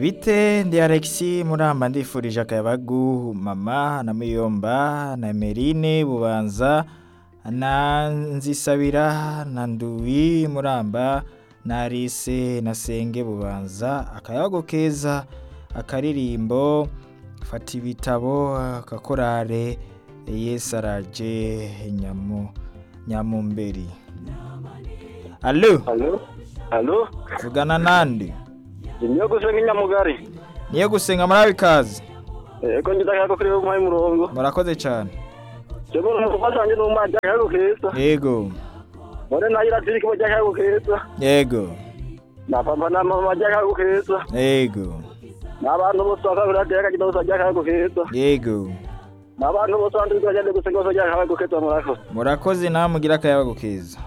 bite ndi alexi muramba ndifurije akayabagu mama na muyomba na merine bubanza na nzisabira na nduwi muramba na alice na senge bubanza akayabagu keza akaririmbo fata ibitabo akakorare yesu araje nyamu nyamumberi alo alo alo vugana nande niyo gusenga inyamugari niyo gusenga muri ikaze yego ngize akayago kuri wowe umuhaye umurongo murakoze cyane cyangwa umupapa cyangwa n'umwana akayago keza yego mbone nayo iratiri kuba akayago keza yego na papa na mama akayago keza yego n'abantu bose bakabura akayago bose akayago keza yego n'abantu bose bandi bagenda gusenga bose akayago keza murakoze murakoze nawe mugira akayabagu keza